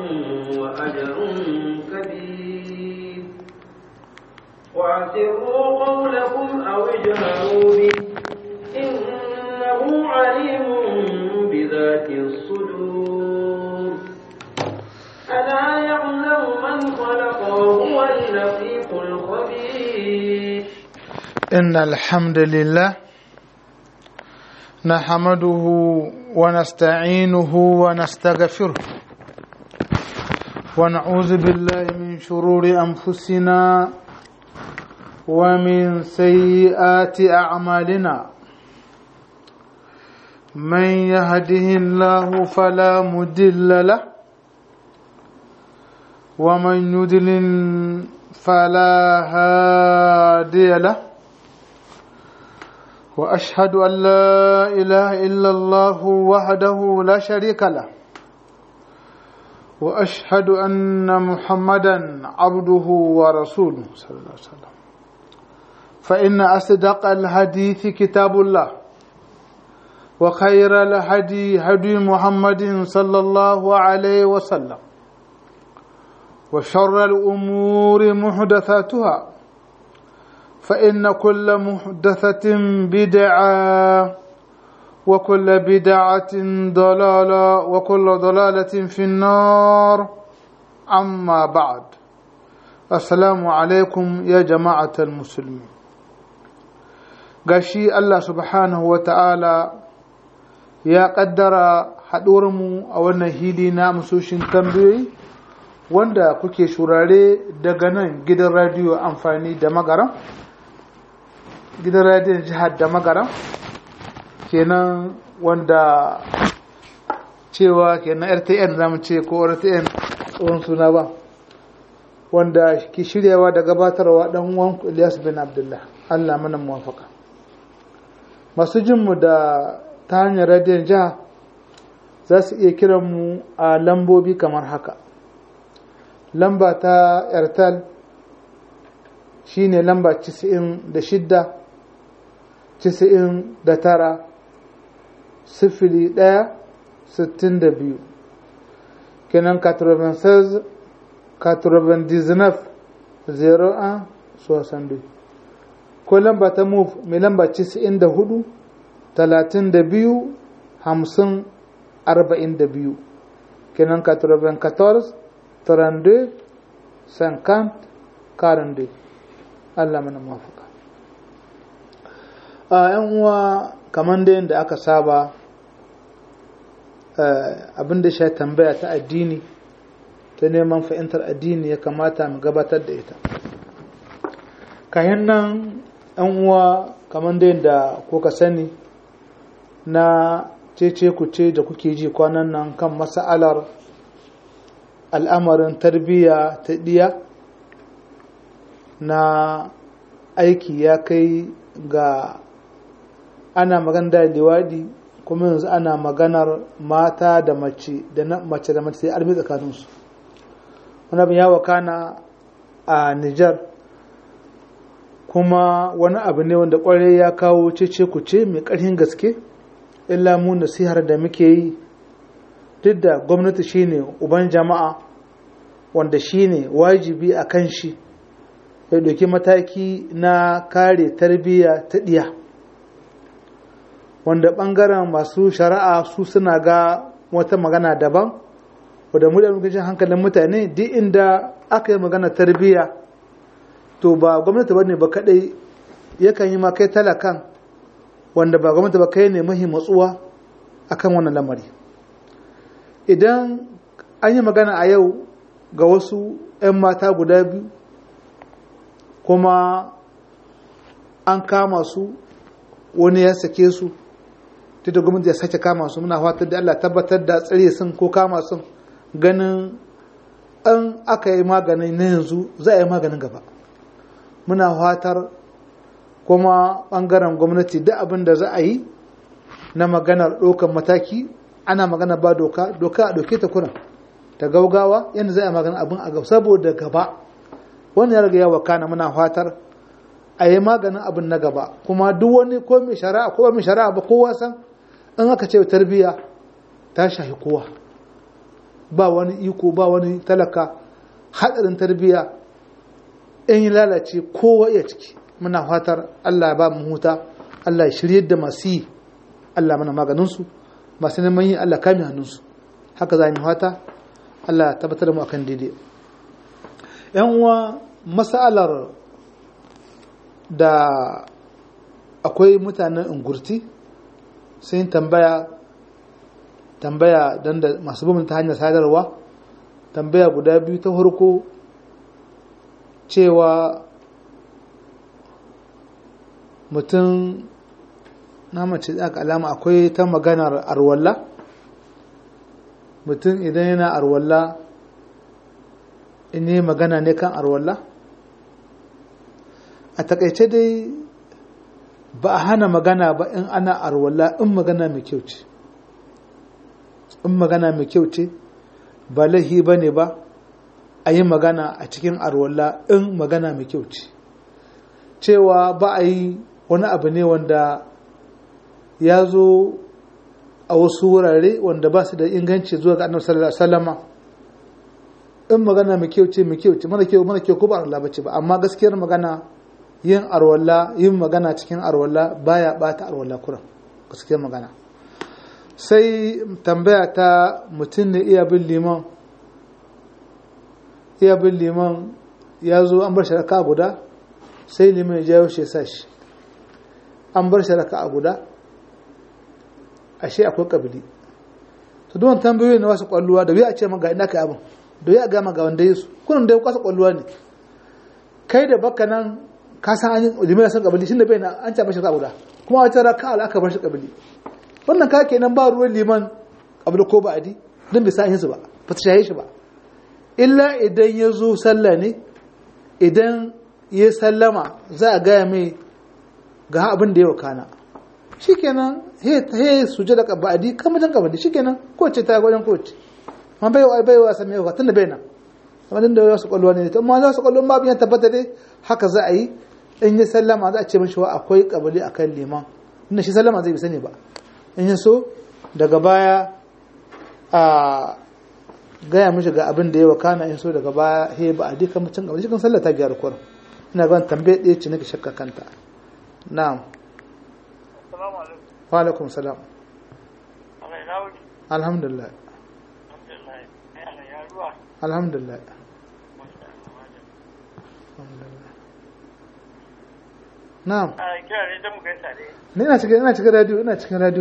وأجر كبير وأسروا قولكم أو اجهروا به إنه عليم بذات الصدور ألا يعلم من خلق وهو اللطيف الخبير إن الحمد لله نحمده ونستعينه ونستغفره ونعوذ بالله من شرور أنفسنا ومن سيئات أعمالنا من يهده الله فلا مدل له ومن يدلل فلا هادي له واشهد ان لا اله الا الله وحده لا شريك له واشهد ان محمدا عبده ورسوله صلى الله عليه وسلم فان اصدق الحديث كتاب الله وخير الهدي هدي محمد صلى الله عليه وسلم وشر الامور محدثاتها فإن كل محدثة بدعة وكل بدعة ضلالة وكل ضلالة في النار أما بعد السلام عليكم يا جماعة المسلمين gashi Allah subhanahu wa ta'ala ya ƙaddara haɗuwarmu a wannan hili na musoshin tambayoyi wanda kuke shurare daga nan gidan radiyo amfani da magaran gidan radiyon jihar da magaran kenan wanda cewa kenan rtn zamu ce ko rtn tsohon suna ba wanda ke shiryawa da gabatarwa dan uwan Ilyas bin Abdullah Allah mana muwafaka masu jinmu da ta hanyar radiyon jiha za su iya kiran mu a lambobi kamar haka lamba ta airtel shine lamba 96 90 da tara sifili ɗaya sittin da biyu kenan 96 99 01 62 ko lamba ta move mai lamba 94 32 50 42 kenan 94 32 50 42 Allah mana mafaka a yan uwa kamar da yadda aka saba abin da shi tambaya ta addini ta neman fahimtar addini ya kamata mu gabatar da ita kayan nan yan uwa kamar da yadda kuka sani na cece kuce da kuke ji kwanan nan kan masa'alar al'amarin tarbiyya ta ɗiya na aiki ya kai ga ana magana da liwadi kuma yanzu ana maganar mata da mace da mace da mace sai armi tsakaninsu wani abin ya wakana a Nijar kuma wani abu ne wanda kwarai ya kawo cece kuce mai ƙarfin gaske illa mu nasihar da muke yi duk da gwamnati shine uban jama'a wanda shine wajibi a kan shi ya ɗauki mataki na kare tarbiyya ta ɗiya wanda ɓangaren masu shari'a su suna ga wata magana daban wadda mu da lokacin hankalin mutane duk inda aka yi magana tarbiyya to ba gwamnati ba ne ba kaɗai yakan yi ma kai talakan wanda ba gwamnati ba kai ne mahi matsuwa akan wannan lamari idan an yi magana a yau ga wasu 'yan mata guda biyu kuma an kama su wani ya sake su ta da gwamnati ya sake kama su muna fatar da Allah tabbatar da tsare sun ko kama sun ganin an aka yi magani na yanzu za a yi maganin gaba muna fatar kuma bangaren gwamnati da abin da za a yi na maganar ɗaukar mataki ana magana ba doka doka a ɗauke ta kuna ta gaugawa yadda za a magana abin a gaba saboda gaba wani ya riga ya wakana muna fatar a yi maganin abin na gaba kuma duk wani ko mai shari'a ko mai shari'a ba kowa san in aka ce tarbiyya ta shahi kowa ba wani iko ba wani talaka hadarin tarbiyya in yi lalace kowa iya ciki muna fatar Allah ba mu huta Allah ya shirye da masu yi Allah mana maganinsu masu neman yi Allah kame hannunsu haka za mu fata Allah tabbatar da mu akan daidai yan uwa masalar da akwai mutanen ungurti sun tambaya tambaya don da masu bin ta hanyar sadarwa tambaya guda biyu ta farko cewa mutum na mace aka alama akwai ta maganar arwalla mutum idan yana arwalla in yi magana ne kan arwalla a takaice dai ba a hana magana ba in ana arwalla in magana mai kyau ce in magana mai kyau ce ba laihi ba ne ba a yi magana a cikin arwalla in magana mai kyau ce cewa ba a yi wani abu ne wanda ya zo a wasu wurare wanda ba su da inganci zuwa ga annabi sallallahu alaihi wasallama in magana mai kyau ce mai kyau ce mana kyau mana kyau ko ba Allah bace ba amma gaskiyar magana yin arwalla yin magana cikin arwalla baya bata arwalla kuran gaskiyar magana sai tambaya ta mutum ne iya bin liman iya bin liman ya zo an bar shi raka guda sai liman ya jawo shi sa shi an bar shi raka guda ashe akwai kabili to don tambayoyi na wasu kwalluwa da wuya a ce maka ina kai abin da wuya ga maka wanda yesu kunan da ya kwasa kwalluwa ne kai da baka nan ka san an yi liman ya san kabili shi da bai na an ce mashi raka guda kuma wata raka ala aka bar shi kabili wannan ka kenan ba ruwan liman kabili ko ba adi don bai san su ba ba ta shaye shi ba illa idan ya zo sallah ne idan ya sallama za a gaya mai ga abin da ya wakana shikenan he suje da kabadi kamar jan kabadi shikenan kowace ta gwajen kowace ma bai wa bai wa sami yawa tunda bai nan amma da wasu kwallo ne to amma wasu kwallo ma biyan tabbata dai haka za a yi in ya sallama za a ce mishi wa akwai kabali akan liman inda shi sallama zai bi sani ba in ya so daga baya a gaya mishi ga abin da ya wakana in so daga baya he ba a dika mutum kabali shi kan sallah ta biyar kurin ina ban tambaye ɗaya ce nake shakka kanta na'am wa alaikum salam alhamdulillah alhamdulillah na'am ne ina cikin ina cikin radio ina cikin radio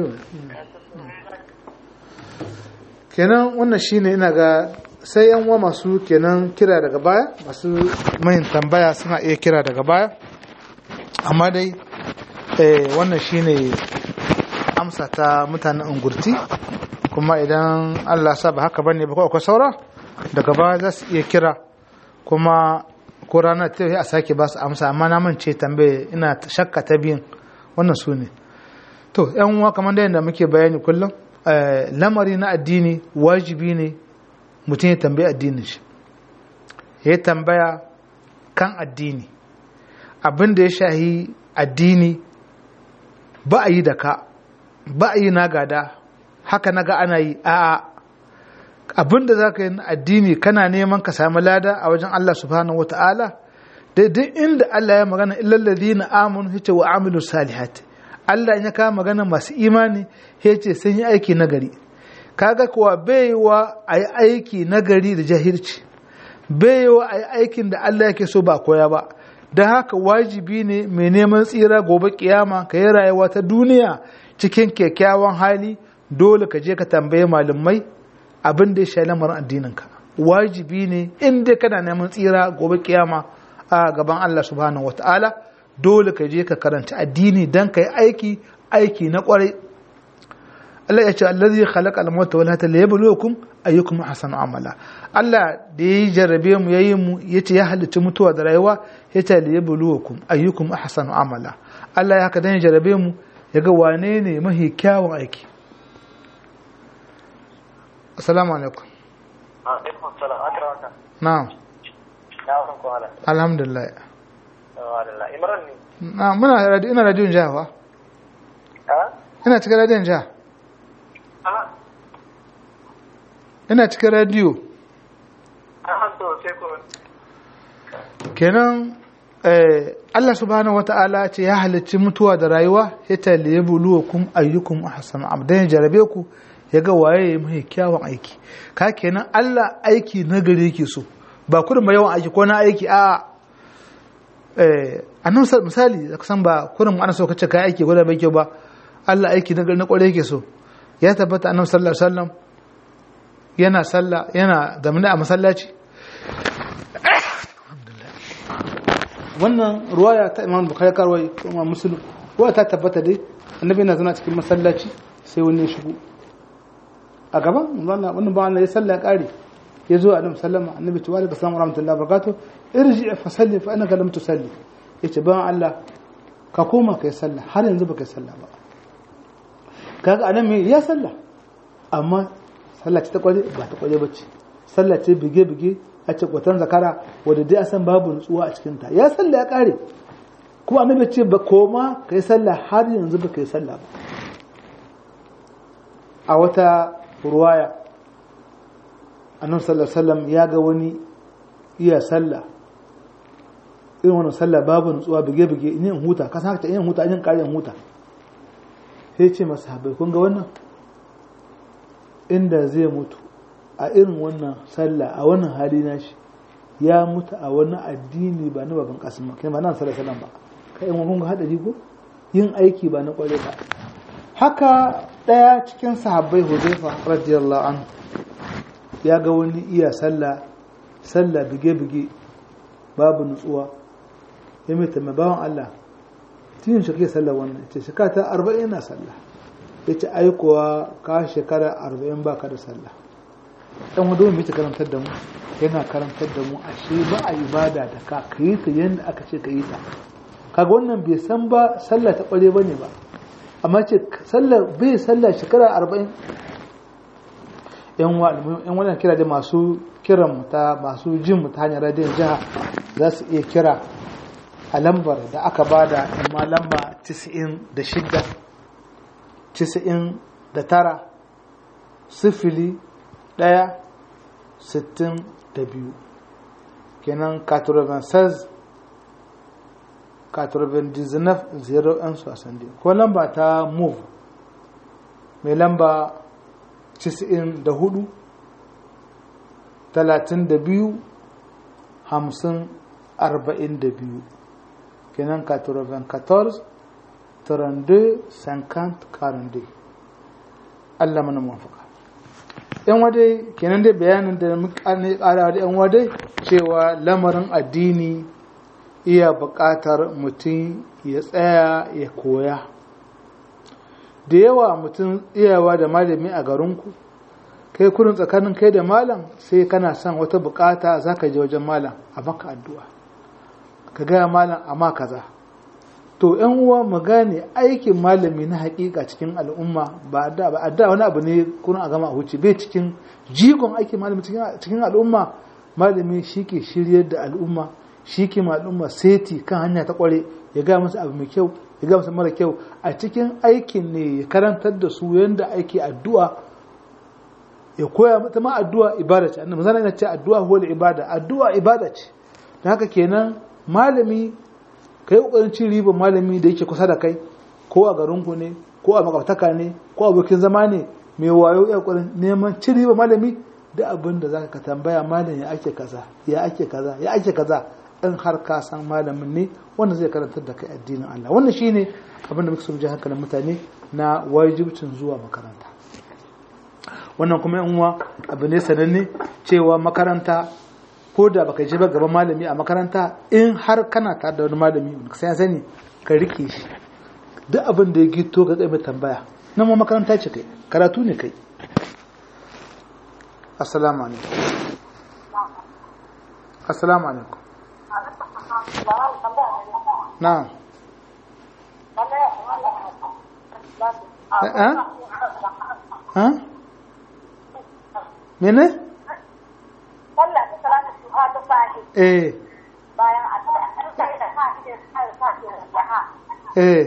kenan wannan shine ina ga sai yan uwa masu kenan kira daga baya masu mahin tambaya suna iya kira daga baya amma dai wannan shine amsa ta mutanen ungurti kuma idan Allah sa ba haka bane ba ko akwai saura daga baya za su iya kira kuma ko ranar ta a sake ba su amsa amma na mance tambaye ina shakka ta biyun wannan su ne to yan uwa kamar da yadda muke bayani kullum lamari na addini wajibi ne mutum ya tambaye addinin shi ya tambaya kan addini abin da ya shahi addini ba a yi da ka ba a yi na gada haka na ga ana yi a'a abin da za ka yi na addini kana neman ka sami lada a wajen Allah subhanahu wata'ala daidai inda Allah ya magana illallazi na amun yace wa amilu salihat Allah ya kawo magana masu imani yace sun yi aiki nagari kaga kuwa baiwa a yi aiki nagari da jahilci baiwa a yi aikin da Allah yake so ba koya ba da haka wajibi ne mai neman tsira gobe kiyama ka yi rayuwa ta duniya cikin kyakkyawan hali dole ka je ka tambaye malamai abin da ya sha lamarin addininka wajibi ne in dai kana neman tsira gobe kiyama a gaban Allah subhanahu wataala dole ka je ka karanta addini dan ka yi aiki aiki na kwarai Allah ya ce allazi khalaqa al-mauta wal hayata liyabluwakum ayyukum ahsanu amala Allah da ya jarrabe mu yayi mu yace ya halicci mutuwa da rayuwa yace liyabluwakum ayyukum ahsanu amala Allah ya haka dan ya jarrabe mu yaga wane ne mahi kyawun aiki assalamu alaikum alaikum salam akraka na'am ya wannan ko hala alhamdulillah alhamdulillah imran ne na muna radio ina radio jawa ha ina cikin radio jawa a ina cikin radiyo An so sai ko kenan eh, Allah subhanahu wata'ala ce ya halicci mutuwa da rayuwa ya taliye buluwakum ayyukum ahsan abdan ya jarabe ku ya ga waye ya mai kyawun aiki ka kenan Allah aiki na gare yake so ba kurin ba yawan aiki ko na aiki a eh annan misali da san ba kurin ana so kace kai aiki ko da bai kyau ba Allah aiki na gare na kware yake so ya tabbata annabi sallallahu alaihi wasallam yana sallah yana zamani a masallaci wannan ruwaya ta imam bukhari karwai kuma muslim ruwa ta tabbata dai annabi yana zana cikin masallaci sai wani ya shigo a gaban wannan wannan ba Allah ya salla ya kare ya zo annabi sallama annabi ce wa alaikum assalam wa rahmatullahi wa barakatuh irji fa salli fa innaka lam tusalli yace ba Allah ka koma kai sallah har yanzu baka yi sallah ba kaga anan me ya sallah amma sallah ce ta kwaje ba ta kwaje bace sallah ce bige bige a ce kwatan zakara wadda dai a san babu nutsuwa a cikinta ya sallah ya kare kuma annabi ce ba koma ka yi sallah har yanzu ba ka yi sallah ba a wata ruwaya annabi sallallahu alaihi wasallam ya ga wani iya sallah irin wannan sallah babu nutsuwa bige bige in yin huta ka san haka in huta in kare in huta sai ce masahabai kun ga wannan inda zai mutu a irin wannan sallah a wannan hali na shi ya mutu a wani addini ba na baban kasim kai ba nan sallah sallan ba kai in kun ga hadari ko yin aiki ba na kware ba haka daya cikin sahabbai Hudayfa radiyallahu anhu ya ga wani iya sallah sallah bige bige babu nutsuwa ya mai tambaye bawan Allah tin shi ke sallah wannan ce shekara ta 40 na sallah yace aikowa ka shekara 40 baka da sallah dan wanda mai ta karantar da mu yana karantar da mu ashe ba a ibada da ka kai ta yanda aka ce ka yi ta kaga wannan bai san ba sallah ta kware bane ba amma ce sallah bai sallah shekara 40 yan wa yan wannan kira da masu kiran mu ta masu jin mu ta hanyar radiyon jiha za su iya kira a lambar da aka bada amma lamba 96 99 sifili ɗaya sittin da biyu kenan 96 99 0 yan sosandi ko lamba ta move mai lamba 94 32 50 42 kenan 94 32 50 42 Allah mana mafaka yan wadai kenan dai bayanin da muka kara da yan wadai cewa lamarin addini iya buƙatar mutum ya tsaya ya koya da yawa mutum iyawa da malami a garinku kai kurin tsakanin kai da malam sai kana son wata bukata za ka je wajen malam a maka addu'a ka gaya malam a ma kaza to yan uwa mu gane aikin malami na hakika cikin al'umma ba da ba da wani abu ne kurin a gama a huce bai cikin jigon aikin malami cikin al'umma malami shi ke shiryar da al'umma shi ke ma al'umma seti kan hanya ta kware ya gaya musu abu mai kyau ya gaya musu mara kyau a cikin aikin ne ya karantar da su yadda ake addu'a ya koya mata ma addu'a ibada ce annabi zan ce addu'a huwa ibada addu'a ibada ce don haka kenan malami kai kokarin cin ribar malami da yake kusa da kai ko a garinku ne ko a makwabtaka ne ko abokin zama ne mai wayo ya kokarin neman cin ribar malami da abin da zaka ka tambaya malam ya ake kaza ya ake kaza ya ake kaza in har ka san malamin ne wanda zai karantar da kai addinin Allah wannan shine abin da muke so mu ji hankalin mutane na wajibcin zuwa makaranta wannan kuma yan uwa abu ne sananne cewa makaranta ko da baka je ba gaban malami a makaranta in har kana tare da wani malami sai ya sani ka rike shi duk abin da ya gito ka tsaye mai tambaya nan ma makaranta ce kai karatu ne kai assalamu alaikum assalamu alaikum na'am eh eh mene? sallah da salatu duha ta sahi eh bayan addu'a an sai da sa ide sai sa ke da ha eh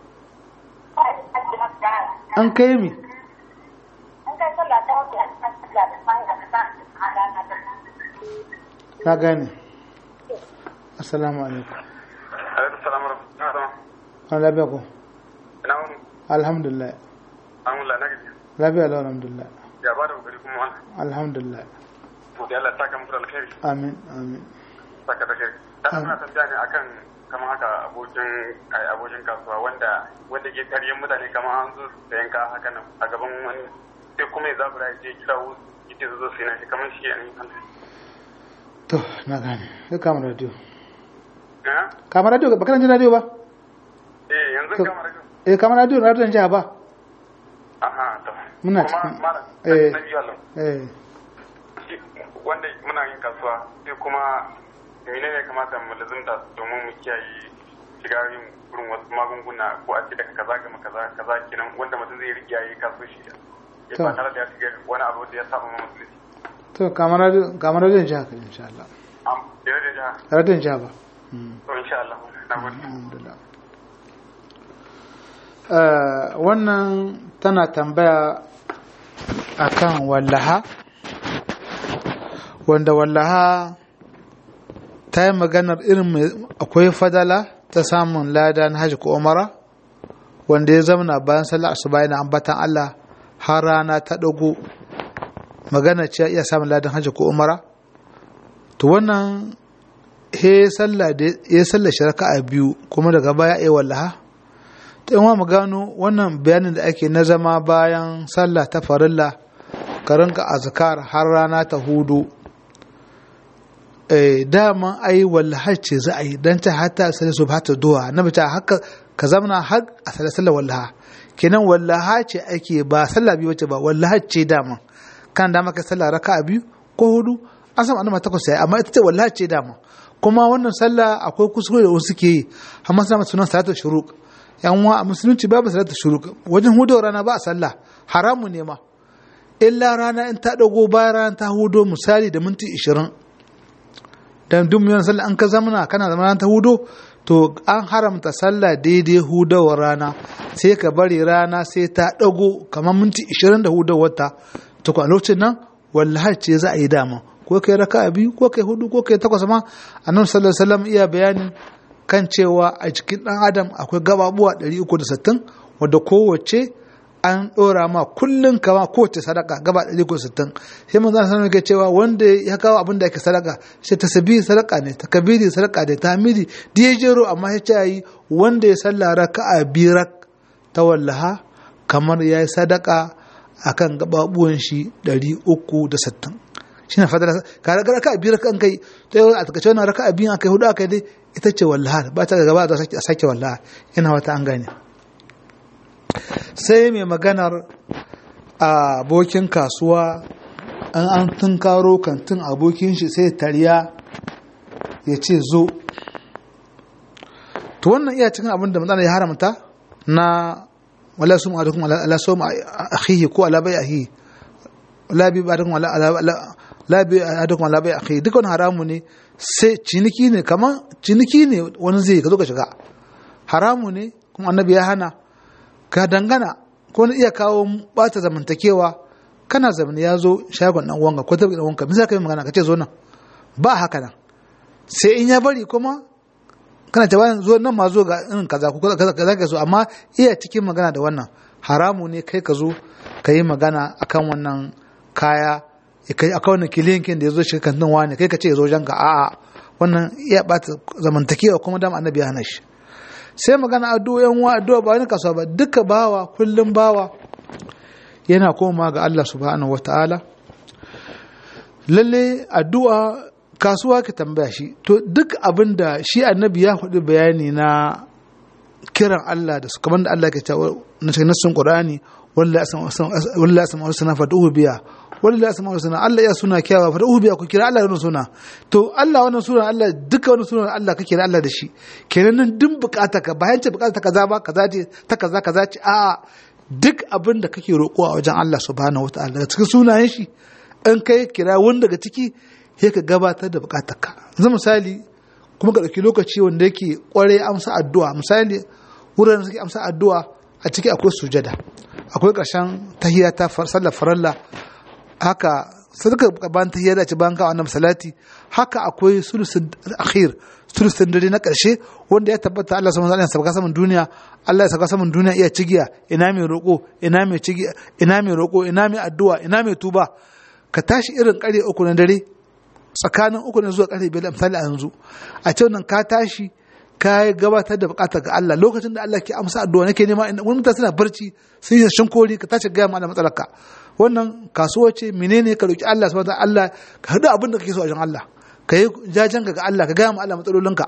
sai da da an kai mi an kai sallah ta wuce an sallah da fa'ida da ta a rana da na gane assalamu alaikum alaikum salam wa rahmatullahi an lafiya ko ina wani alhamdulillah an wula na gaji lafiya lau alhamdulillah ya ba da kokari kuma wani alhamdulillah to da Allah saka muku da alkhairi amin amin saka da alkhairi dan muna tambaya ne akan kamar haka abokin ai abokin kasuwa wanda wanda ke karyan mutane kamar an zo sayan ka haka nan a gaban wani sai kuma ya zabura ya je kira wasu yace su zo su yi na shi kamar shi ne to na gane sai kama radio eh kama radio ba kana jin radio ba eh yanzu kamar haka eh kama radio radio jiha ba aha to Muna kuma cikin- malam eh. na biyu Allah eh shi- wanda muna yin kasuwa sai kuma mene ne kamata mu lazimta domin mu kiyaye shiga yin gurin wasu magunguna ko a ce daga kaza ga kaza kaza kenan wanda mutum zai riƙe yayi kasuwanci ya To. ba tare da ya shiga wani abu da ya saba ma musulunci to kama radio kama radio jiha ka insha Allah am da da ja radio jiha ba Mm. to insha Allah na gode alhamdulillah Eh, wannan tana tambaya akan wallaha wanda wallaha ta yi maganar irin mai akwai fadala ta samun lada na hajji ko umara wanda ya zama bayan sallar asuba yana ambatan Allah har rana ta dago magana ce iya samun ladan hajji ko umara to wannan he sallah da ya sallah shi raka'a biyu kuma daga baya ya wallaha ta yan mu gano wannan bayanin da ake na zama bayan sallah ta farilla ka rinka azkar har rana ta hudu eh dama ai wallaha ce za a yi dan ta hatta sai su ba ta duwa na bata haka ka zamana har a sallar sallar wallaha kenan wallaha ce ake ba sallah biyu wace ba wallaha ce dama kan dama ka sallah raka'a biyu ko hudu an samu annabi takwas sai amma ita ce wallaha ce dama kuma wannan sallah akwai kuskure da wasu ke yi amma suna mata sunan salatu shuruq yan wa a musulunci babu salatu shuruq wajen hudu rana ba a sallah haramu ne ma illa rana in ta dago bayan rana ta hudo misali da minti 20 dan duk miliyan sallah an ka zamana kana zama rana ta hudo to an haramta sallah daidai hudawar rana sai ka bari rana sai ta dago kamar minti 20 da hudawar ta to a lokacin nan wallahi ce za a yi dama ko kai raka biyu ko kai hudu ko kai takwas ma annabi sallallahu alaihi wasallam iya bayanin kan cewa a cikin dan adam akwai gababuwa 360 wadda kowace an dora ma kullun kama kowace sadaka gaba 360 sai manzo sallallahu alaihi cewa wanda ya kawo abin da yake sadaka sai tasbihi sadaka ne takbiri sadaka ne tahmidi dijero amma ya ce yi wanda ya salla raka'a birak ta wallaha kamar yayi sadaka akan gababuwan shi 360 shi na fadar ka ga raka biyar kan kai ta yau a takaice wannan raka biyu akai hudu akai dai ita ce wallaha ba ta gaba da a sake wallaha ina wata an gane sai mai maganar a abokin kasuwa an an tunkaro kantin abokin shi sai tariya ya ce zo to wannan iya cikin abin da matsala ya haramta na wala sum adukum ala sum akhihi ko ala bai akhihi la bi adukum ala la bi adukum ala bai akhihi duk wani haramu ne sai ciniki ne kaman ciniki ne wani zai ka zo ka shiga haramu ne kuma annabi ya hana ka dangana ko na iya kawo bata zamantakewa kana zamani ya zo shagon dan uwanka ko tabi dan uwanka misali kai magana ka ce zo nan ba haka nan sai in ya bari kuma kana ta bayan zo nan ma zo ga irin kaza ko kaza kaza ka so amma iya cikin magana da wannan haramu ne kai ka zo ka yi magana akan wannan kaya kai akan wannan kilinkin da ya zo shi kan nan wani kai ka ce ya zo janka a'a wannan iya bata zamantakewa kuma dama annabi ya hana shi sai magana addu'o yan wa addu'a ba wani kasuwa ba duka bawa kullum bawa yana koma ga Allah subhanahu wataala lalle addu'a kasuwa ka tambaya shi to duk abin da shi annabi ya faɗi bayani na kiran Allah da su kamar da Allah ke cewa na cikin nassin Qur'ani wallahi asma usna fad'uhu biya wallahi asma usna Allah ya suna kyawa fad'uhu biya ku kira Allah wannan suna to Allah wannan suna Allah duka wannan suna Allah ka kira Allah da shi kenan nan duk bukata ka bayan ce bukata kaza ba kaza ce ta kaza kaza ce a duk abin da kake roƙo a wajen Allah subhanahu wataala daga cikin sunayen shi in kai kira wani daga ciki sai ka gabatar da bukatarka yanzu misali kuma ka ɗauki lokaci wanda yake ƙware amsa addu'a misali wuraren suke amsa addu'a a ciki akwai sujada akwai ƙarshen tahiyya ta sallar faralla haka sadaka bayan tahiyya da ci bayan ka annabi salati haka akwai sulusun akhir sulusun dare na karshe wanda ya tabbata Allah subhanahu wa ta'ala ya sabaka saman duniya Allah ya sabaka saman duniya iya cigiya ina mai roko ina mai cigiya ina mai roko ina mai addu'a ina mai tuba ka tashi irin kare uku na dare tsakanin uku na zuwa kare biyar misali a yanzu a ce nan ka tashi ka gabatar da bukatar ga Allah lokacin da Allah ke amsa addu'a nake nema wani mutane suna barci sun yi shinkori ka tashi gaya mana matsalarka wannan kasuwa ce menene ka roki Allah subhanahu wa Allah ka hadu abin da kake so a wajen Allah ka yi jajen ga Allah ka gaya ma Allah matsalolinka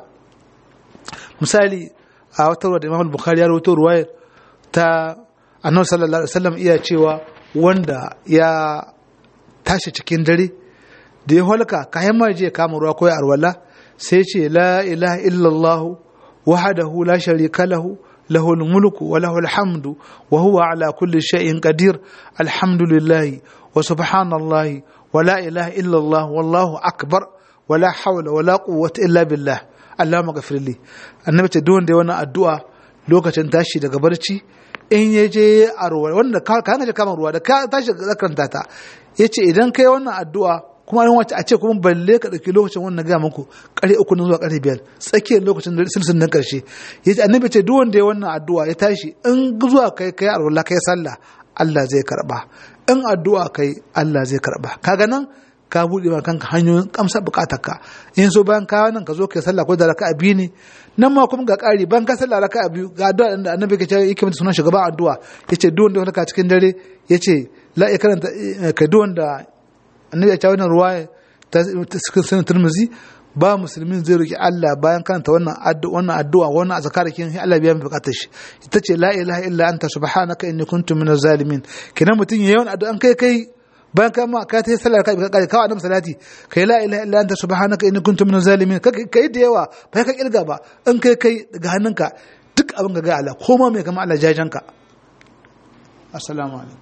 misali a wata ruwa da Imam Bukhari ya rawaito ruwayar ta Annabi sallallahu alaihi wasallam iya cewa wanda ya tashi cikin dare da ya halka kayan ma je kama ruwa ko ya arwala sai ce la ilaha illallah wahdahu la sharika lahu له الملك وله الحمد وهو على كل شيء قدير الحمد لله وسبحان الله ولا إله إلا الله والله أكبر ولا حول ولا قوة إلا بالله اللهم اغفر لي annabi ce duk wanda ya wannan addu'a lokacin tashi daga barci in ya je a ruwa wanda ka ka kama ruwa da ka tashi zakaranta ta yace idan kai wannan addu'a kuma an wace a ce kuma balle ka dauki lokacin wannan ga muku kare uku na zuwa kare biyar tsakiyar lokacin da silsin nan karshe yace annabi ce duk wanda ya wannan addu'a ya tashi in zuwa kai kai arwala kai sallah Allah zai karba in addu'a kai Allah zai karba kaga nan ka buɗe ma kanka hanyoyin kamsa bukatarka in so bayan ka nan ka zo kai sallah ko da raka'a biyu ne nan ma kuma ga ƙari bayan ka sallah raka'a biyu ga addu'a da annabi ke cewa yake mata sunan shugaban addu'a yace duk wanda wanda cikin dare yace la ya karanta ka duk wanda annabi ya ce wannan ruwaya ta cikin sunan turmuzi ba musulmin zai roki Allah bayan karanta wannan addu'a wannan addu'a wannan azkar kin Allah biya bukatar shi ita ce la ilaha illa anta subhanaka inni kuntu minaz zalimin kenan mutun yayin addu'an kai kai bayan ka ma ka ta sallar ka ka kawo annabi salati kai la ilaha illa anta subhanaka inni kuntu minaz zalimin kai da yawa ba ka kirga ba in kai kai daga hannunka duk abin ga ga Allah ko ma mai kama Allah jajanka assalamu alaikum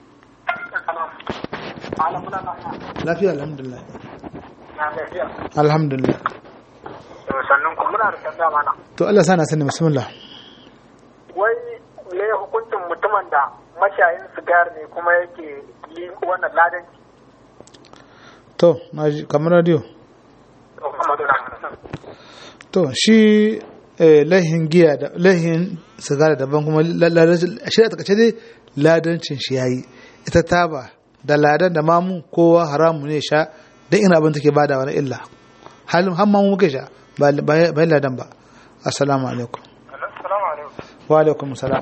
lafiya alhamdulillah alhamdulillah sannan ku muna da tambaya mana to Allah sana sani bismillah wai me hukuncin mutumin da mashayin sigari ne kuma yake yi wannan ladanci to naji kamar radio to shi lahin giya da lahin sigara daban kuma shi a takaice dai ladancin shi yayi ita taba da ladan da mamu kowa haramu ne sha dan ina abin take bada wani illa halin har mamu muke sha ba ladan ba assalamu alaikum assalamu alaikum wa alaikum salam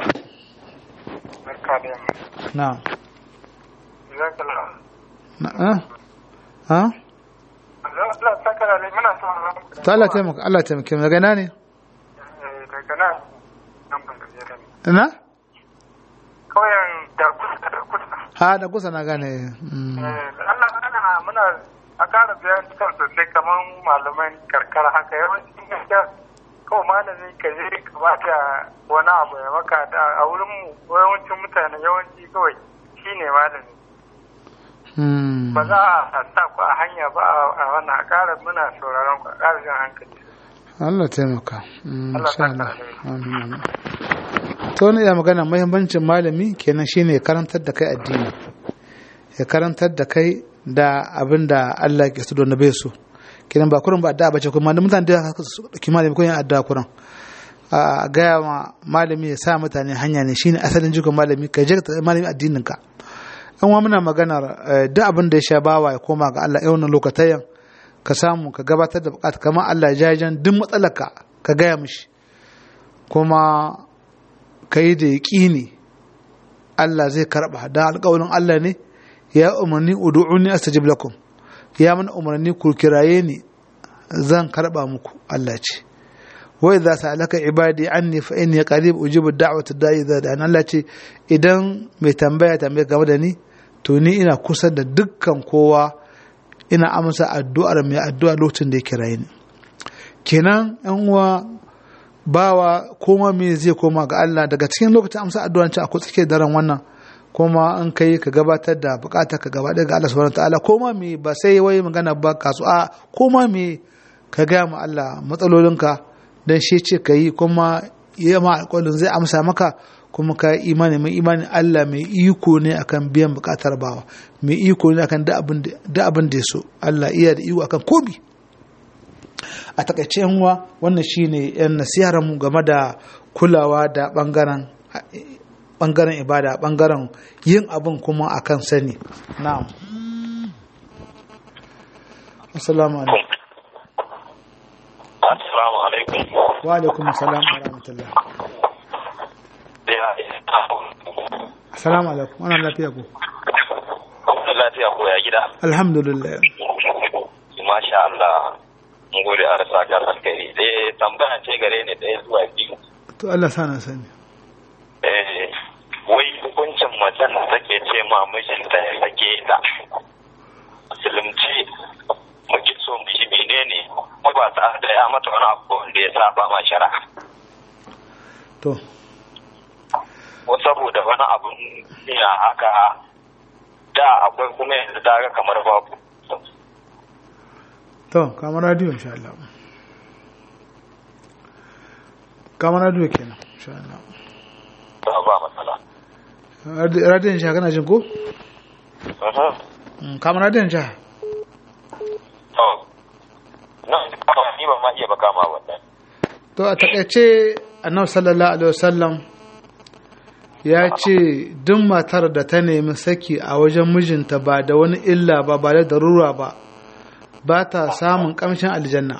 barka da yamma na'am jazakallah na ah ha Allah saka da ne muna son to Allah taimaka Allah taimake mu daga ina ne daga nan nan ban gaje da ni ina kauyen da kusa da kusa ha da kusa na gane mm. Allah ana muna a ƙara bayani kan sosai kamar malaman karkara haka yawanci gaskiya kawai malami ka je ka bata wani abu ya maka da a wurin mu yawancin mutane yawanci kawai shine malami Mm. ba za a sa ku a hanya ba a wannan a ƙara muna sauraron ku a ƙara jan hankali Allah taimaka Mm, Allah insha Allah saka alheri. Amin, amin. to wani ya magana muhimmancin malami kenan shine ya karantar da kai addini ya karantar da kai da abin da Allah ke so da na bai so kenan ba kurin ba addu'a bace kuma da mutane da su dauki malami ko yin addu'a kurin a gaya ma malami ya sa mutane hanya ne shine asalin jikon malami ka je ka taɓa malami addinin ka an wa muna maganar eh, duk abin da ya sha bawa ya koma ga Allah yawan lokatayen ka samu ka gabatar da bukata kamar Allah jajen duk matsalarka ka gaya mishi kuma ka yi da yaƙini Allah zai karɓa da alƙawarin Allah ne ya umarni udu'uni astajib lakum ya mana umarni ku kiraye ni zan karɓa muku Allah ce wa idza sa'alaka ibadi anni fa inni qarib ujibu da'wata da'i idza da'an Allah ce idan mai tambaya tambaya game da ni to ni ina kusa da dukkan kowa ina amsa addu'ar mai addu'a lokacin da ya kiraye ni kenan yan uwa bawa koma me zai koma ga Allah daga cikin lokacin amsa addu'an ci akwai tsake daren wannan kuma an kai ka gabatar da bukata ka gaba ga Allah subhanahu wataala koma me ba sai wai magana ba kasu a koma me ka ga ma Allah matsalolinka dan shi ce ka yi kuma ya ma alƙawarin zai amsa maka kuma ka yi imani mai imani Allah mai iko ne akan biyan bukatar bawa mai iko ne akan da abin da ya so Allah iya da iko akan komi a takaice yanwa wannan shine yan nasihar mu game da kulawa da bangaren bangaren ibada bangaren yin abin kuma akan sani na'am assalamu alaikum assalamu alaikum wa alaikum assalam wa rahmatullah assalamu alaikum wannan lafiya ko lafiya ko ya gida alhamdulillah masha Allah mun gode a rasa ga alkhairi eh tambaya ce gare ni ɗaya zuwa biyu to Allah sana sani eh wai hukuncin macen da take ce ma mijinta ya sake ta musulunci muke so mu ji menene ko ba ta da ya mata wani abu wanda ya saba ma shari'a to ko saboda wani abun ya haka da akwai kuma yanzu ta ga kamar babu to kamar radio insha Allah kamar radio kenan insha Allah ba matsala radio insha kana jin ko kamar radio insha to na ni ba ma iya ba kama wannan to a takaice annabi sallallahu alaihi wasallam ya ce duk matar da ta nemi saki a wajen mijinta ba da wani illa ba ba da darura ba ba ta samun kamshin aljanna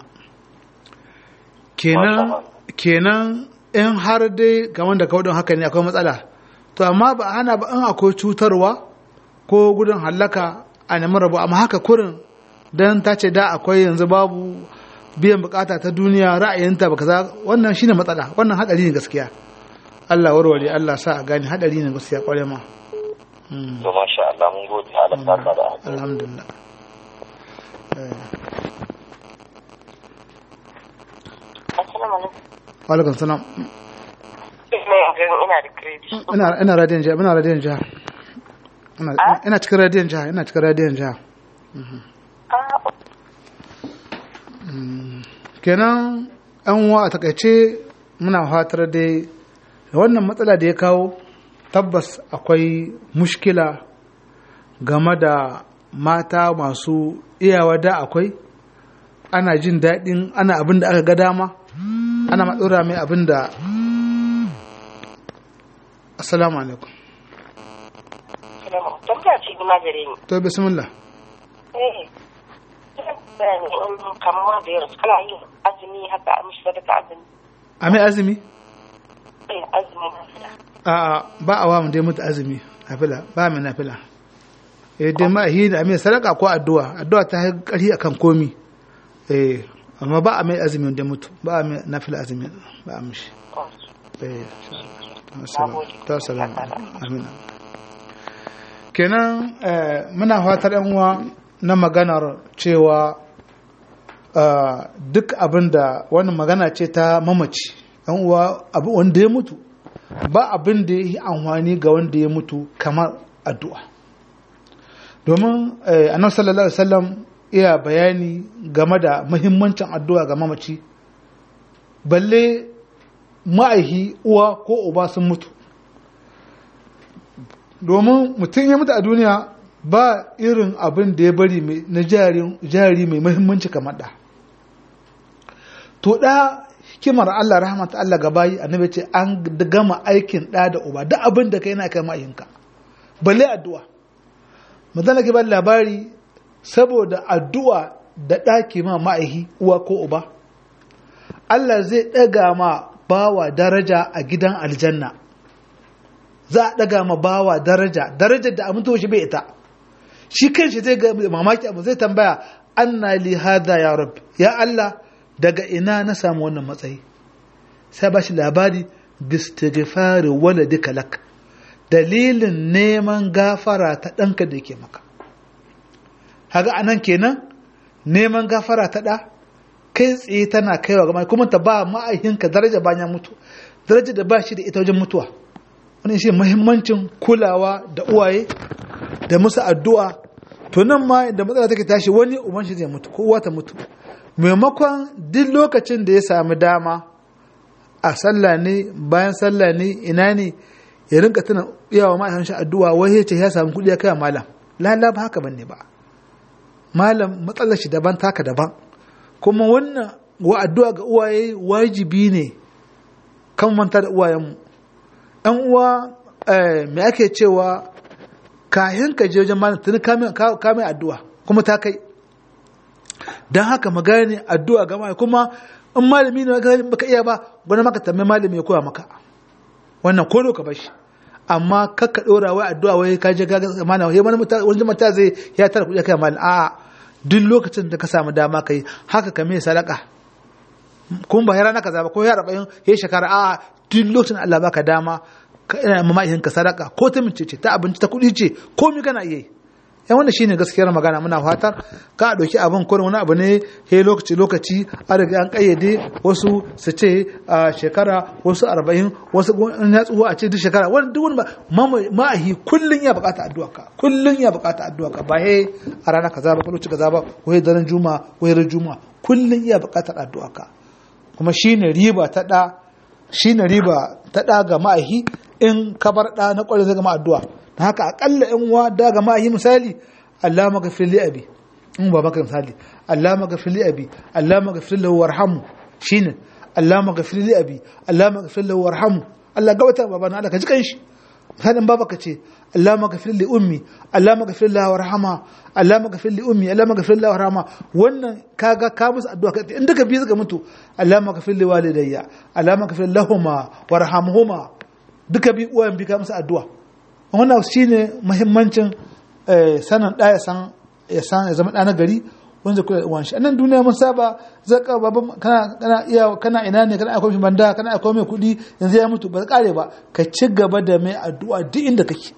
kenan kenan in har dai game da kaudin haka ne akwai matsala to amma ba hana ba in akwai cutarwa ko gudun hallaka a nemi rabu amma haka kurin don ta ce da akwai yanzu babu biyan bukata ta duniya ra'ayinta ba kaza wannan shine matsala wannan hadari ne gaskiya Allah warware Allah sa a gani hadari ne gaskiya kware ma to masha Allah mun gode Allah saka da alhamdulillah wa alaikum salam ina da credit ina ina radiyon jiha ina radiyon jiha ina cikin radiyon jiha ina cikin radiyon jiha kenan an wa a takaice muna fatar dai wannan matsala da ya kawo tabbas akwai mushkila game da mata masu iyawa da akwai ana jin daɗin ana abin da aka ga dama ana matsura mai abin da assalamu alaikum tambaya ce ma gare ni to bismillah eh kamar da ya rasu kana yin azumi haka a mishi sadaka azumi a mai azumi eh azumi a ba a wa mu dai mutu azumi nafila ba mai nafila eh dai ma hi da mai sadaka ko addu'a addu'a ta yi ƙarfi akan komi eh amma ba a mai azumi da mutu ba a mai nafila azumi ba a mishi eh ta salam amin kenan muna fatar yan uwa na maganar cewa duk abin da wani magana ce ta mamaci yan uwa abu wanda ya mutu ba abin da ya yi amfani ga wanda ya mutu kamar addu'a domin annabi sallallahu alaihi wasallam iya bayani game da muhimmancin addu'a ga mamaci balle ma'aihi uwa ko uba sun mutu domin mutum ya mutu a duniya ba irin abin da ya bari na jari mai muhimmanci kamar da to da hikimar Allah rahmata Allah gabayi annabi ce an gama aikin da da uba duk abin da kai na kai ma'ayinka balle addu'a mazana ke ba labari saboda addu'a da ɗaki ma ma'aihi uwa ko uba Allah zai ɗaga ma bawa daraja a gidan aljanna za a ɗaga ma bawa daraja darajar da abin shi bai ita shi kanshi zai ga mamaki abu zai tambaya anna li hada ya rabbi ya Allah daga ina na samu wannan matsayi sai ba shi labari bistighfari waladika lak dalilin neman gafara ta ɗanka da yake maka haga anan kenan neman gafara ta ɗa kai tsaye tana kaiwa ga kuma ta ba ma'aikinka daraja bayan mutu daraja da ba shi da ita wajen mutuwa wani shi muhimmancin kulawa da uwaye da musu addu'a to nan ma da matsala take tashi wani uban shi zai mutu ko uwa ta mutu maimakon duk lokacin da ya sami dama a sallah ne bayan sallah ne ina ne ya rinka tuna iyawa ma'aikatan shi addu'a wai ya ce ya samu kuɗi ya kai wa malam lala ba haka bane ba malam matsalar shi daban taka daban kuma wannan wa addu'a ga uwaye wajibi ne kan manta da uwayenmu ɗan uwa eh, me ake cewa kayan ka je wajen malam tuni ka mai addu'a kuma ta kai don haka magana addu'a ga mai kuma in malami ne baka iya ba gwani maka tambayi malami ya koya maka wannan ko ka bashi amma kakka dora wai addu'a wai ka je ga mana wai wani mutum wani mutum zai ya tara kuɗi kai malam a duk lokacin da ka samu dama kai haka ka mai sadaka kun ba ya rana kaza ba ko ya arba'in ya shekara a duk lokacin Allah baka dama ka ina mamakin ka sadaka ko ta mince ce ta abinci ta kuɗi ce ko mi kana iya yi yan wannan shine gaskiyar magana muna fatar ka a ɗauki abin kurin wani abu ne he lokaci lokaci a riga an kayyade wasu su ce a shekara wasu arba'in wasu in ya tsuwa a ce duk shekara wani duk wani ma'ahi kullum ya bukata addu'a ka kullum ya bukata addu'a ka ba he a rana kaza ba ko lokaci kaza ba ko he daren juma ko he juma kullum ya bukatar addu'a ka kuma shine riba ta da shine riba ta da ga ma'ahi in ka bar da na kwarai zai gama addu'a na haka akalla in wa da ga ma'ahi misali Allah maghfir li abi in ba maka misali Allah maghfir li abi Allah maghfir lahu warhamu shine Allah maghfir li abi Allah maghfir lahu warhamu Allah gabata baba na Allah ka ji kanshi misalin baba ka ce Allah maghfir li ummi Allah maghfir lahu warhama Allah maghfir li ummi Allah maghfir lahu warhama wannan kaga ka musu addu'a in duka biyu suka mutu Allah maghfir li walidayya Allah maghfir lahumma warhamhuma duka bi uwayen bi ka musu addu'a wannan shine muhimmancin sanin da ya san ya san ya zama ɗana gari wanda kula da uwanshi annan duniya mun saba zaka baban kana kana iya kana ina ne kana akwai shi banda kana akwai mai kuɗi yanzu ya mutu ba kare ba ka ci gaba da mai addu'a duk inda kake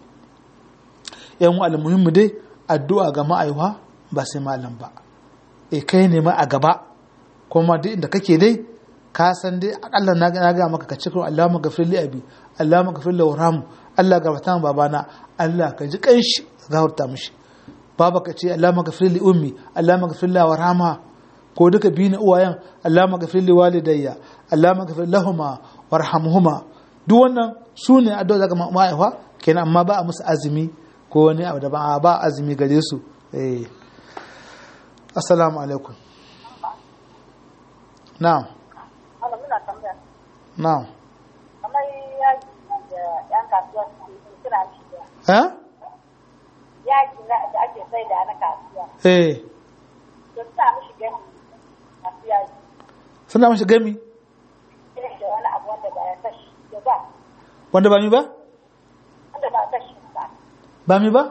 yan wa almuhimmu dai addu'a ga ma'aiwa ba sai malam ba e kai ne ma a gaba kuma duk inda kake dai ka san dai akalla na ga maka ka ci Allahumma ghafir li abi Allahumma ghafir lahu warhamhu Allah gafarta min babana Allah ka ji kanshi gafarta mishi baba ka ce Allah maghfir li ummi Allah maghfir la warhamha ko duka biyu na uwayen Allah maghfir li walidayya Allah maghfir lahuma warhamhuma duk wannan su ne addu'a daga ma'aifa kenan amma ba a musu azumi ko wani abu da ba ba azumi gare su eh assalamu alaikum na'am na'am ha yaki da ake sai da na kasuwa. eh To sa mishi gani masu yaji. suna mashi gami Irin da wani abu wanda ba ya tashi da ba. wanda ba mi ba Wanda ba tashi ba. ba mi ba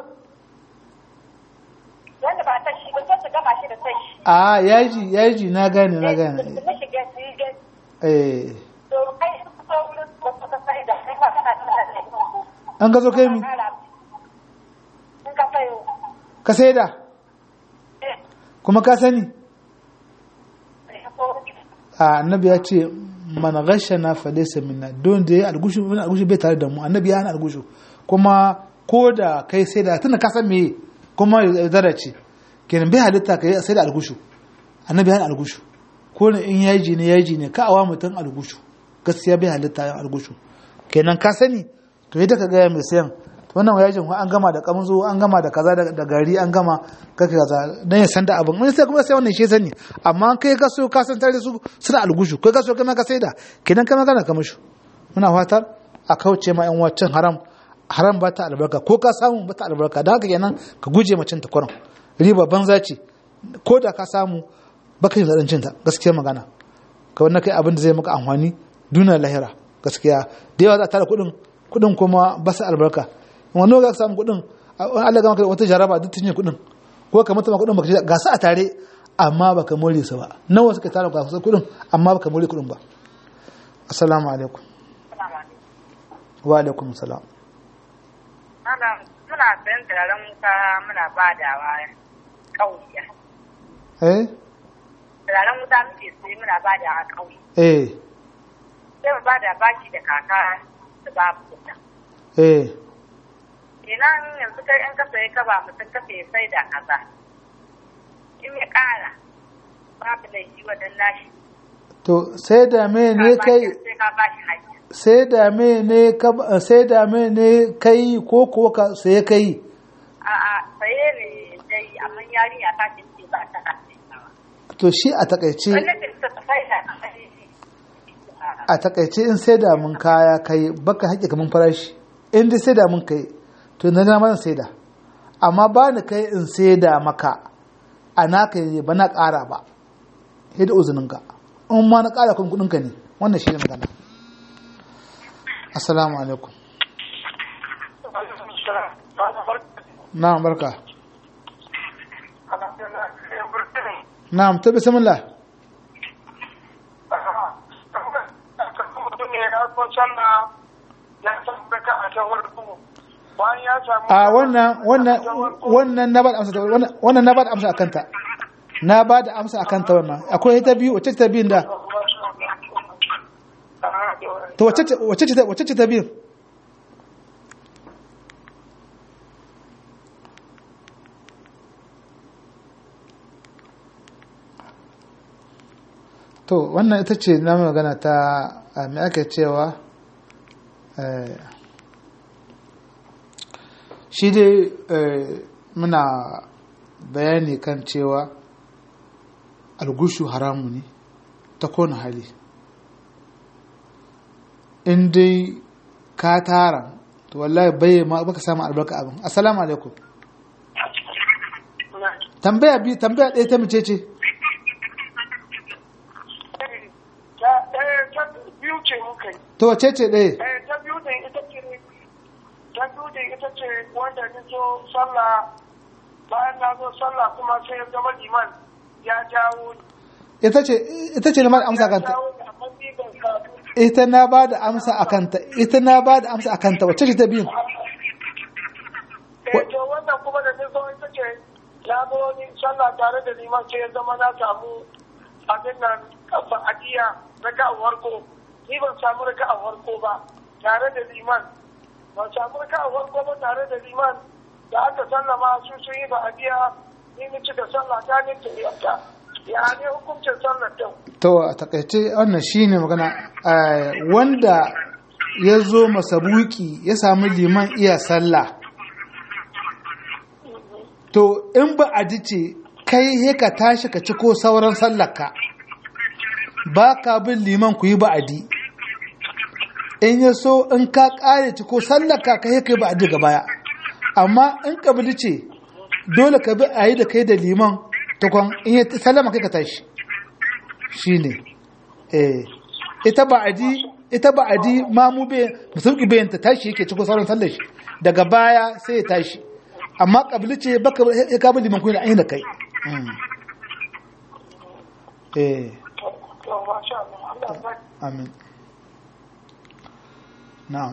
Wanda ba tashi ba sai su gama shi da tashi. a yaji yaji na gane na Su gane mishi gani su yi gani. eh To kai in ka so wurin wasu ka sai da kai ma kana tana da ita. an ka zo kai mi In ka sayo. ka saida Eh, kuma ka sani sai ka so. a annabi ya ce man ghashana fa laysa minna don da ya algushu mun algushu bai tare da mu annabi ya hana algushu kuma ko da kai sai da tunda ka san me kuma ya zara ce kenan bai halitta kai sai da algushu annabi ya hana algushu ko ne in yaji ne yaji ne ka awa mutum algushu gaskiya bai halitta ya algushu kenan ka sani to yadda ka ga mai sayan to wannan yajin an gama da kamzo an gama da kaza da gari an gama kaka kaza dan ya san da abin wani sai kuma sai wannan shi sani amma kai ka so ka san tare su suna algushu kai ka so kai ka sai da kenan kai magana ka mushu muna fatar a kauce ma yan wacin haram haram ba ta albarka ko ka samu ba ta albarka da haka kenan ka guje ma cin ta kuran riba banza ce ko da ka samu baka yin zaɗin cin ta gaskiya magana ka wannan kai abin da zai maka amfani duna lahira gaskiya da yawa za a tara kuɗin kuɗin kuma ba su albarka wani ga samu kuɗin Allah ga maka wata jaraba duk tunye kuɗin ko ka mutu kuɗin baka ga su a tare amma baka more su ba nawa suka tara ka kuɗin amma baka more kuɗin ba assalamu alaikum wa alaikum salam Malam muna sayan turaren wuta muna badawa ƙauye. eh Turaren wuta muke sai muna badawa ƙauye. eh Sai mu bada baki da kaka su ba mu wuta. eh Kenan yanzu kai in kasa ya kaba mutum kasa ya sai da kaza. In ya ƙara babu laifi wajen nashi. to sai da me ne kai Sai ka bashi haƙƙi. sai da me ne ka sai da me ne kai ko ko ka sai kai A'a saye ne dai amma yarinya ta ce ce ba ta kace ba. to shi a takaice Wannan da ta sai da a takaice in sai da mun kaya kai baka haƙe kaman farashi in dai sai da mun kai to na na sai da amma ba ni kai in sai da maka a naka ne ba na ƙara ba sai da uzuninka in ma na ƙara kun kuɗinka ne wannan shi ne magana assalamu alaikum na'am barka na'am ta bismillah a wannan wannan wannan na ba da amsa ta- wannan wannan na ba da amsa akan ta na ba da amsa akan ta wannan akwai ta biyu wacce ce ta biyun da to wacce ce wacce ce ta wacce ce ta biyun to wannan ita ce na magana ta a me ake cewa eh, shi dai eh, muna bayani kan cewa algushu haramu ne ta kone hali in dai ka tara to wallahi bai ma baka samu albarka abin assalamu alaikum tambaya biyu tambaya ɗaya ta mace ce biyu ce muka yi to wace ce ɗaya Eh, ta biyu din ita ce ta biyu din ita ce wanda ni zo sallah bayan na zo sallah kuma sai ya zama liman ya jawo ni ita ce ita ce na ba da amsa ya kanta jawo ni amma ni ban samu ita na ba da amsa a kanta ita na ba da amsa a kanta wacce ce ta biyu eh to wannan kuma da ni zo ita ce ya zo ni sallah tare da liman sai ya zama na samu abin nan ba'adiyya raka'a farko ni ban samu raka'a farko ba tare da liman ban samu raka'a farko ba tare da liman da aka sallama su sun yi ba'adiyya ni ni cika sallah ta ni ta yadda ya ne hukuncin sallar ta to a takaice wannan shine magana eh, wanda ya zo masabuki ya sami liman iya sallah to in ba a ji ce kai he ka tashi ka ci ko sauran sallarka ba ka bin liman ku yi ba'adi in ya so in ka kare ci ko sallarka ka he ka yi ba'adi ga baya amma in ka bi ce dole ka bi a yi da kai da liman tukwan in ya sallama kai ka tashi shi ne eh ita ba'adi ita ba'adi mamu bai musulki bayan ta tashi yake cikin sauran sallar shi daga baya sai ya tashi amma kabili ce baka ya kabin liman kuyi da ainihin da kai Mm. eh to masha Allah Allah ya bari. amin na'am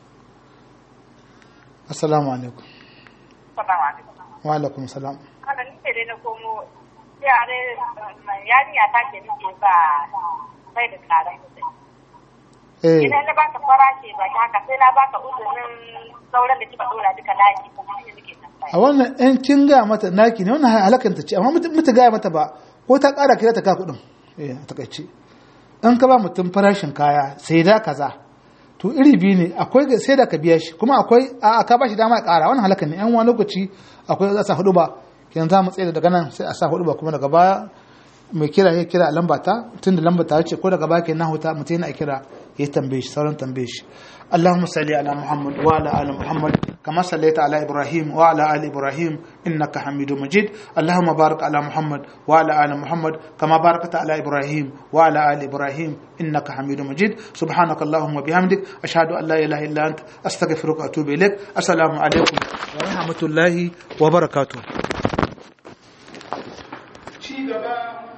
assalamu alaikum Salamu alaikum. wa alaikum salam Haka ni ce dai na komo yare yarinya ta ce nake ba bai da tsada sosai. eh Idan na baka farashi ba ta haka sai na baka uzurin sauran da kika dora duka laki kuma shi nake tambaya. a wannan yan kin gaya mata naki ne wannan halakanta ce amma mutum mutu gaya mata ba ko ta ƙara kira ta ka kuɗin eh a takaice in ka ba mutum farashin kaya sai da kaza to iri biyu ne akwai ga- sai da ka biya shi kuma akwai a ka ba shi dama ya ƙara wannan halakan ne yan wani lokaci akwai za a sa hudu ba kenan za mu tsaye daga nan sai a sa hudu ba kuma daga baya mai kira ya kira a lamba ta tun da lamba ta ce ko daga baya kenan huta mutum yana kira ya tambaye shi sauran tambaye shi اللهم صل على محمد وعلى ال محمد كما صليت على ابراهيم وعلى ال ابراهيم انك حميد مجيد اللهم بارك على محمد وعلى ال محمد كما باركت على ابراهيم وعلى ال ابراهيم انك حميد مجيد سبحانك اللهم وبحمدك اشهد ان لا اله الا انت استغفرك واتوب اليك السلام عليكم ورحمه الله وبركاته